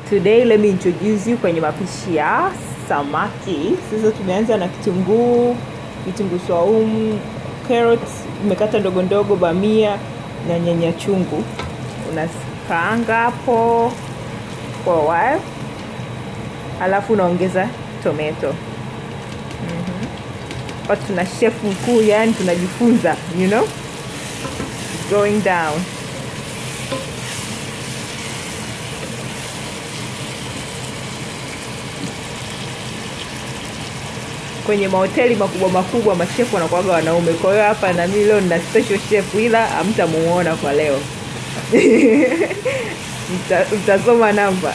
Today let me introduce you kwenye mapishi ya samaki. Sasa tumeanza na kitunguu, kitunguu swaumu, carrots umekata ndogo ndogo, bamia na nyanya chungu. Unakaanga hapo for a while, alafu unaongeza tomato. Mhm. Hapa tuna chef mkuu, yani tunajifunza, you know, going down kwenye mahoteli makubwa makubwa mashefu wanakuwaga wanaume. Kwa hiyo hapa na mimi leo nina special chef, ila hamtamuona kwa leo Mta- mtasoma namba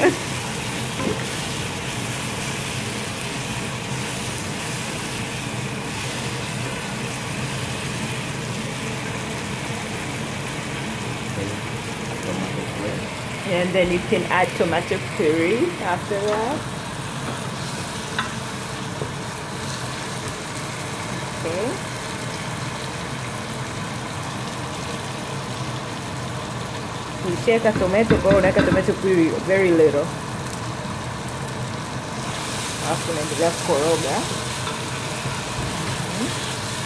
and then you can add tomato puree after that. Okay. Ukishaweka tomato, kwa hiyo unaweka tomato puree very little, alafu unaendelea kukoroga. Mhm.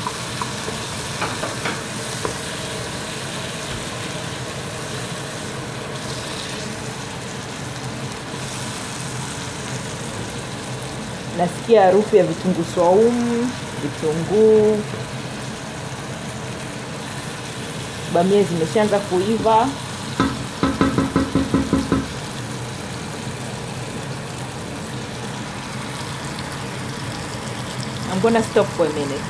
Nasikia harufu ya vitunguu swaumu, vitunguu, bamia zimeshaanza kuiva. I'm gonna stop for a minute.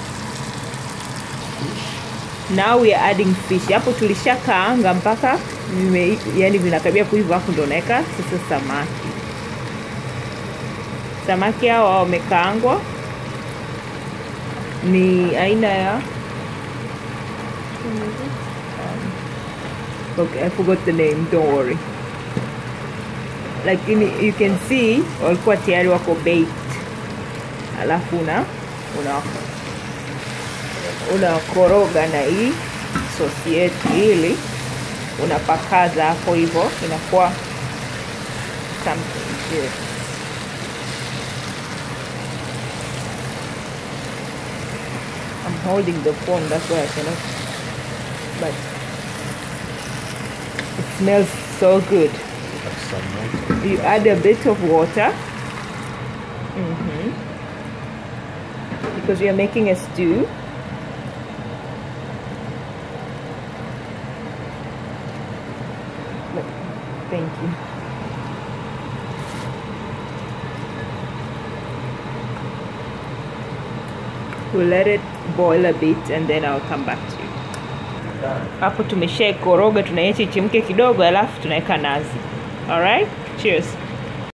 Now we are adding fish. Hapo tulishakaanga mpaka vime, yani vinakaribia kuiva, hapo ndo unaweka sasa samaki. Samaki hawa wamekaangwa, ni aina ya um, okay, I forgot the name, don't worry. Lakini you can see walikuwa tayari wako baked, alafu una una unakoroga na hii sosi yetu, ili unapakaza hapo hivyo, inakuwa something good. I'm holding the phone, that's why I cannot. But it smells so good. Have some water. You add a bit of water. hmm Because we are making a stew. Look, Thank you. We'll let it boil a bit and then I'll come back to you. Hapo tumeshaikoroga, tunaiacha ichemke kidogo, alafu tunaweka nazi. Alright? Cheers.